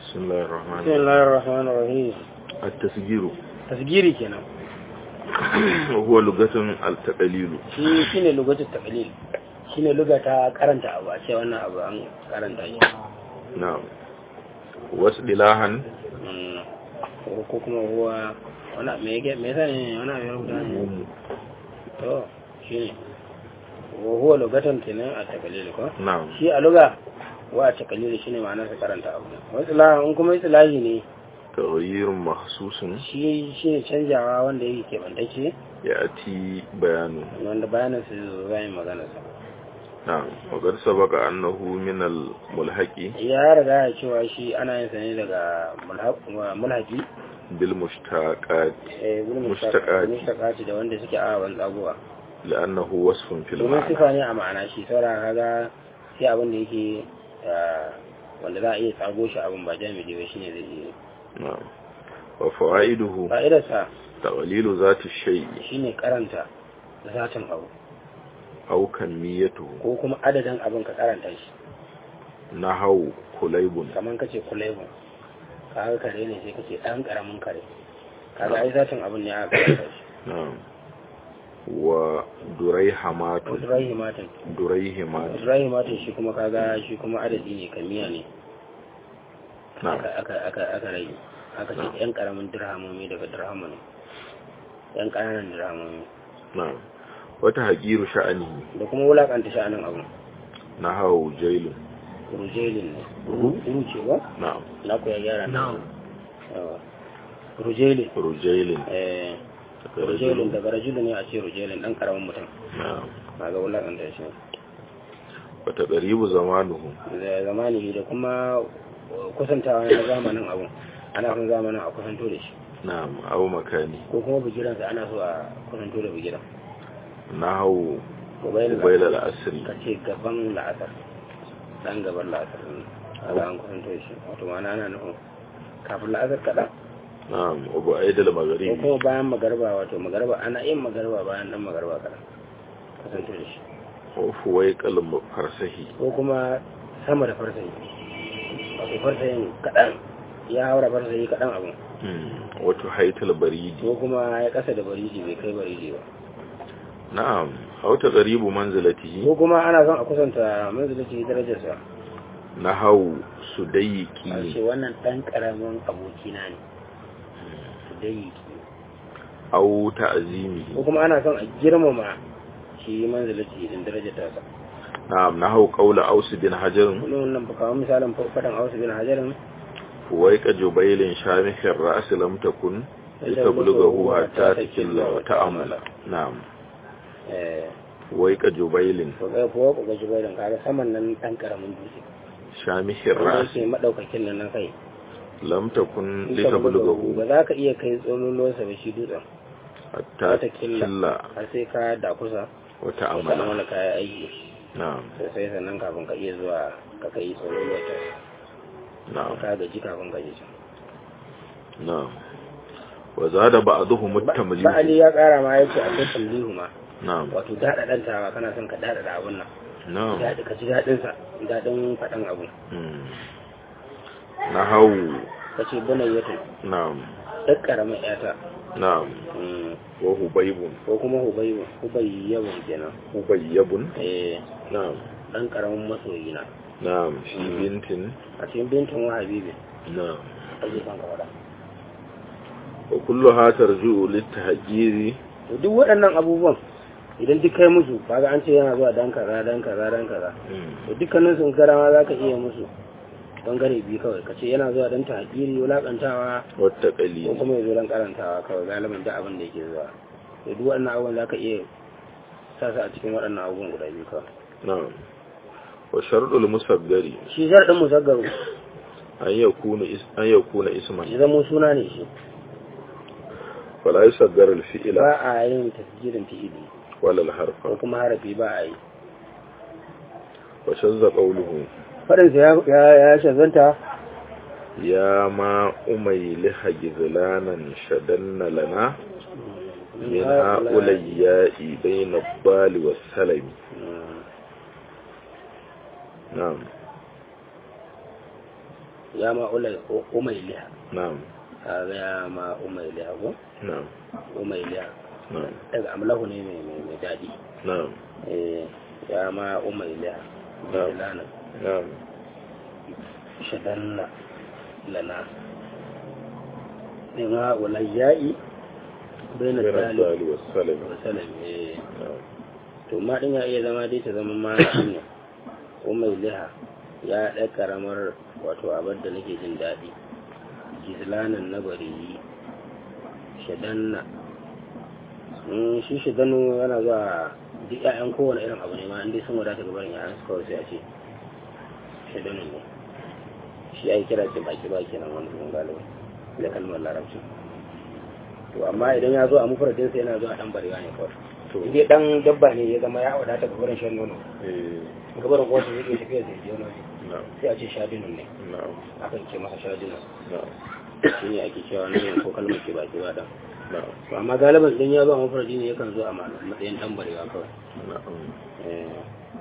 بسم الله الرحمن بسم الله الرحمن الرحيم التسجيل tasgiri kenan وهو لغة التقليل shi shine lugatul taqlil shine lugata karanta abu a ce wannan abu an karanta shi نعم واصطلاحا Mm, ko ko kuma huwa wani me yake me yasa ne wani abu ya rubuta ne مم. to shine wa huwa lugatan kenan a taqlil ko نعم shi a luga wa a taqlil shine ma'anar sa karanta abu wa istilahi in kuma istilahi ne تغيير مخصوص shi shine canjawa wanda yake kebantacce يأتي بيانه wanda bayanin sa zai yi magana sa نعم وقد سبق أنه من الملحق ya riga ya cewa shi ana yin sa ne daga mulhaq- mulhaqi بالمشتقات eh gudun Mustaqati. mustaqati da wanda suke a wani tsagowa لأنه وصف في domin المعنى sifa ne a ma'ana shi saura kaga sai abin da yake ah, wanda za a iya tsago shi abin ba jami'i ba shine zai iya نعم وفوائده fa'idarsa تقليل ذات الشيء shine karanta zatin abu أو كميته ko kuma adadin abin ka karanta shi نحو كليب kamar kace kulaibu kaga kare ne sai kace dan karamin kare kaga ai zatin abin ne aka karanta shi نعم ودريحمات Ibrahimatin دريهمات Ibrahimatin shi kuma kaga shi kuma adadi ne kamiya ne نعم aka aka aka aka rage aka ce yan karamin dirhamomi daga dirhamu ne yan kananan dirhamomi نعم وتهجير شأنه da kuma wulakanta sha'anin abu نحو جيل rujelin ne Ru? ru ce ba نعم na ku ya gyara na yawa rujelin رجيل eh رجل rujelin daga rajulun ne a ce rujelin dan karamin mutum نعم kaga wulakanta shi وتقريب زمانه da zamani da kuma kusantawa na zamanin abu ana son zamanin a kusanto da shi نعم أو مكانه ko kuma bigiransa ana so a kusanto da bigiran نحو قبيل قبيل العصر ka ce gaban la'asar dan gaban la'asar ne ala an kusanto shi wato ma'ana ana nufin kafin la'asar kaɗan نعم وبعيد ko المغرب kuma bayan magarba wato magarba ana yin magarba bayan dan magarba kaɗan kusanto da shi وفويق الفرسه ko kuma sama da farsayi wato farsayin kaɗan ya haura farsayi kaɗan abin مم. وتحيط البريد ko kuma ya ƙasa da bariji bai kai bariji ba نعم أو تقريب منزلته ko kuma ana son a kusanta manzilici darajarsa نحو a ce سديكي wannan ɗan ƙaramin abokina ne su dai أو ko تعزيمه kuma ana son a girmama shi manzilici din darajar tasa نعم نحو قول أوس بن حجر wani wannan ba kawo misalin faɗin ausu bin hajarin فويق جبيل شامخ الرأس لم تكن لتبلغه حتى تكل وتأمل نعم eh فويق جبيل ko ga ko ko ga jibairin kaga saman nan ɗan ƙaramin dutse شامخ wanda الرأس yake madaukakin nan na kai لم تكن ba لتبلغه za ka iya kai tsololuwarsa ba shi dutsen حتى wata killa تكل har sai ka da kusa ka وتأمل wani kayan aiki نعم sosai sannan kafin ka iya zuwa ka kai tsololuwar ta نعم ka gaji kafin ka je can نعم وزاد بعضهم التمليح ba'ali ya kara ma ya ce akwai tamlihu ma نعم wato daɗaɗantawa kana son ka daɗaɗa abun nan نعم daɗi ka ji daɗinsa daɗin faɗan abu مم. نحو ka ce bunayyatu نعم ɗan ƙaramin ƴata نعم Mm, وهبيب ko kuma hubayu hubayyabun kenan هبيب eh نعم ɗan ƙaramin masoyina نعم في مم. بنت a cikin bintin wa habibi نعم ake son ka faɗa وكلها ترجع للتهجير to duk waɗannan abubuwan idan duk kai musu kaga an ce yana zuwa dan kaza dan kaza dan kaza مم. to dukkanin sun karama za ka iya musu bangare biyu kawai ka ce yana zuwa dan tahajiri wulakantawa ko والتقليد kuma ya zo dan karantawa kawai galibin duk abin da yake zuwa to duk waɗannan abubuwan za ka iya sa su a cikin waɗannan abubuwan guda biyu kawai نعم وشرط المصغر shi zarɗin musaggaru أن يكون اس... أن يكون اسما shi zama suna ne shi فلا يصغر الفعل ba a yin tasgirin fi'ili ولا ko الحرف kuma harafi ba a yi وشذ قوله faɗinsa ya ya shazanta يا ما أميلح جذلانا شدن لنا من هؤلاء بين الضال والسلم Mm. نعم ya ma ulai umayliha na'am kaga ya ma umayliha ko na'am umayliha na'am daga amlahu ne mai mai mai dadi na'am eh ya ma umayliha bilana na'am shadanna lana ne ma ulayya'i bayna Bira talib sali wa salam wa salam eh na'am to ma din ya iya zama dai ta zama ma ne umayliha ya ɗan karamar wato abar da nake jin daɗi gizlanan na bari shadanna Mm, shi shidanu yana zuwa duk ƴaƴan kowane irin abu ne ma inda sun wadata ga barin ƴaƴan su kawai sai a ce shidanu ne shi ai kira ce baki baki nan wani sun galibi da kalmar larabci to amma idan ya zo a mufradin sai yana zuwa dan barewa ne kawai to in dai dan dabba ne ya zama ya wadata ga barin shan nono eh ga barin kowace zai iya tafiya zai je wani na'am sai a ce shadinun ne na'am akan ce masa shadinun na'am shi ne ake cewa nan ko kalmar ke baki ba dan na'am to amma galiban idan ya zo a mafarki ne yakan zo a ma- matsayin dan barewa kawai na'am Eh.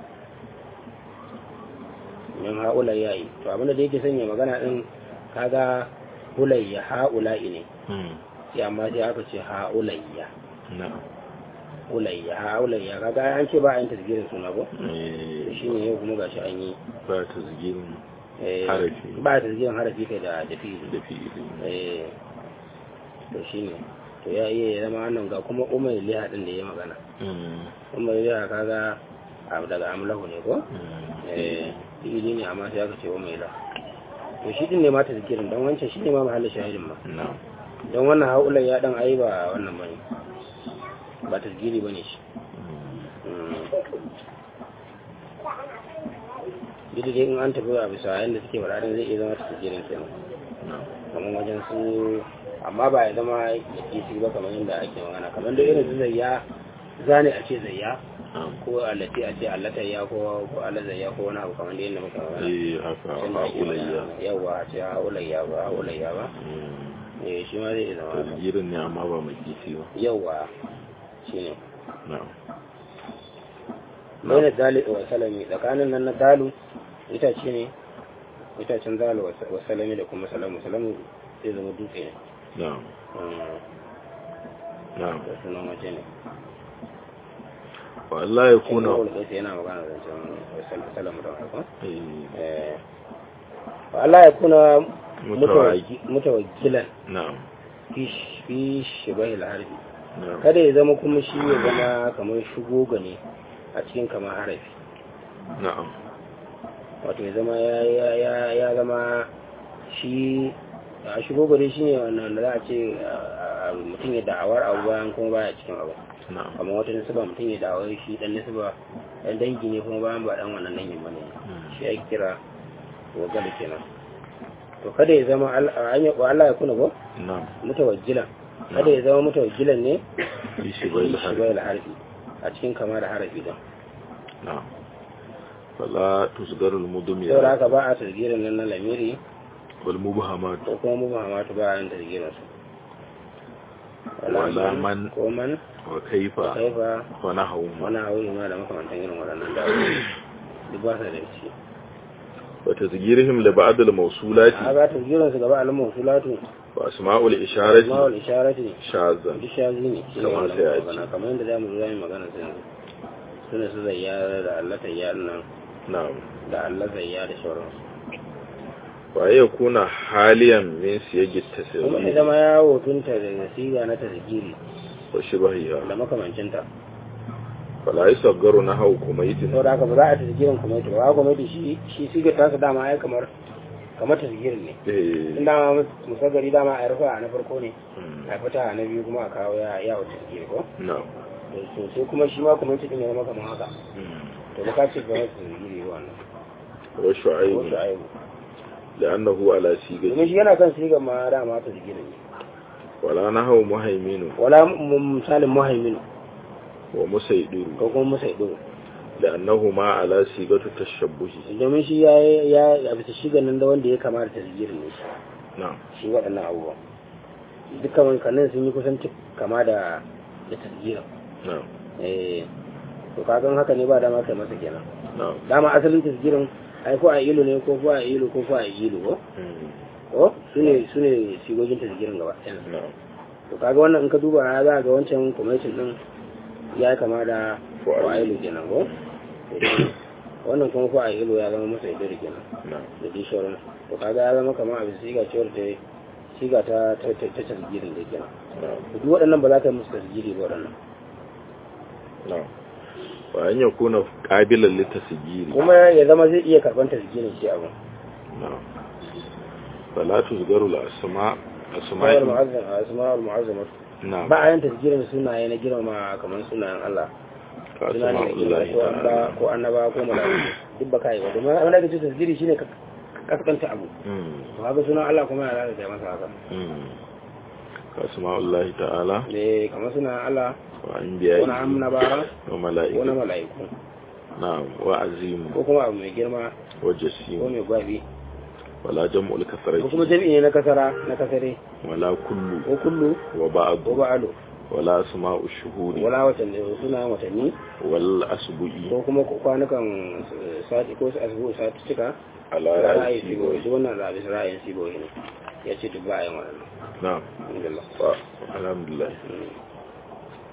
min ha'ulayya yi to abinda da yake sanya magana din kaga hulayya ha'ula'i ne hmm sai amma sai aka ce ha'ulayya na'am hulayya ha'ulayya kaga an ce ba a yin tasgirin suna ko eh shi ne yau kuma gashi an yi ba ta zigirin eh, Harafi. ba tasgirin harafi kai da da fi'ili da fi'ili eh to shine to ya iya ya zama wannan ga kuma umar liha din da ya magana hmm umar liha kaga abu daga amlahu ne ko hmm eh fi'ili ne amma sai aka ce umar liha to shi din ne ma tazkirin dan wancan shi ne ma mahallin shahidin ma na'am don wannan haula ya dan ai ba wannan bane ba tazkiri bane shi hmm duk da dai in an tafi a bisa yadda suke faɗa din zai iya zama tazkirin kenan na'am kamar wajen su amma ba ya zama ya kisi ba kamar yadda ake magana kamar da irin su zayya zane a ce zayya na'am ko allati a ce allatayya ko ko alazayya ko wani abu kamar da yadda muka magana eh haka Can da ake ha'ulayya magana. yawa a ce haulayya ba haulayya ba hmm eh shi ma zai iya zama haka. tasgirin ne amma ba mai kifi ba yawa shine na'am bai na dali wa salami tsakanin nan na dalu itace ne itacen dalu wa salami da kuma salamu salamu zai zama dutse ne na'am Mm, na'am da sunan waje ne wa Allah ya kuna kuna wani yana magana da zancen salamu da harkon eh Allah ya kuna Mutawaki. mutawakkilan na'am fi shibai harfi na'am kada ya zama kuma shi ya zama kamar shugoga ne a cikin kamar harafi na'am wato ya zama ya ya ya ya zama shi a shugoga dai shine wannan da za a ce a- a- mutum ya da'awar abu bayan kuma baya cikin abu na'am kamar wata nisba mutum ya da'awar shi dan nisba dan dangi ne kuma bayan ba dan wannan dangin bane Hmm. shi ake kira wagal kenan to kada ya zama al- an yi wa Allah ya kuna ko na'am mutawajjilan kada ya zama mutawajjilan ne fi shibai da har shigar da harfi a cikin kama da harafi don na'am fala tusgarul mudmiya saboda haka ba a tasgirin nan na lamiri wal mubhamat ko kuma muhammadu ba a yin tasgirin su Wala man. ko man wa kaifa kaifa wa nahwu wani hauri ma da makamantan irin waɗannan da duk ba sa da shi wa tasgirihim li ba'd al mawsulati a ga tasgirin su gaba alamun sulatu wa asma'ul isharati ma'ul isharati shazan duk shazi ne shi ne Kamar wannan sai a magana kamar yadda za mu zo za mu yi magana sai yanzu suna su zayya da Allah tayya nan na'am da Allah zayya da sauransu wa yakuna haliyan min siyagi kuma ya tasgir zama ya hotunta da siga na tasgiri wa shibhiha da makamancinta fala yusaggaru nahwu kumaytin sau da haka ba za a tasgirin kwamiti ba kwamiti shi shi sigar tasa dama ya kamar kamar tasgirin ne in eh dama musagari dama a rufa na farko ne hmm, a fita na biyu kuma a kawo ya yawo tasgiri ko na'am to sai kuma shi ma kwamiti din ya zama kamar haka hmm. to ba ka ce ba tasgiri ba wannan wa ko shu'aib su aibu li'annahu ala sigati domin shi yana kan sigar ma dama tasgirin ne wala nahwu muhaiminu wala m- misalin muhaimin wa musaydiru ko kuma musaidu li'annahuma ala sigatu tashabbuhi domin shi ya ya a bisa shigar nan da wanda ya kama da tasgirin ne shi na'am shi waɗannan abubuwan dukkan wankanin sun yi kusan cik kama da da tasgirin na'am eh to kagan haka ne ba dama kai masa kenan na'am dama asalin tasgirin ai ko a ilu ne ko ko a ilu ko ko a ilu ko ko sune sune sigogin tasgirin gaba ɗaya na'am to kaga wannan in ka duba ya za ga wancan commercial din ya kama da Ko a ilu kenan ko wannan kuma ko a ilu ya zama masa idiri kenan na'am da dai shauran to kaga ya zama kamar abin siga cewar ta siga ta ta ta ta tasgirin da kenan na'am duk waɗannan ba za ka yi musu tasgiri ba waɗannan na'am wa an yakuna qabilan litasjiri kuma ya zama zai iya karɓar tasgirin shi abin na'am fala tuzgaru al-asma asma'ul asma'i mu'azzam asma'ul mu'azzama na'am ba a yin tasgirin sunaye na girmama kamar sunayen Allah ka suna ne asma'ullahi ko annaba ta'ala ko annaba ko malaiku duk baka yi ba domin abin da ake ce tasgiri shine ka kaskanta abu mm to haka sunan Allah kuma ya lalata masa haka mm ka asma'ullahi ta'ala eh kamar sunan Allah wa anbiya'i ko na annaba wa ko na mala'ikati malaiku na'am wa azim ko kuma abu mai girma wa ko jasim mai gwabi wala jam'ul ko kasrati kuma jami'i ne na kasara na kasare wala kullu ko kullu wa ba'd ko ba'alu wala asma'u shuhuri wala watanni sunayen watanni wal asbu'i ko kuma kwanukan eh, sati ko su asbu sati cika ala ra'ayi ra'si sibo shi wannan da bisa ra'ayin sibo ne ya ce duk ba a yin wannan na'am alhamdulillah wa alhamdulillah Mm.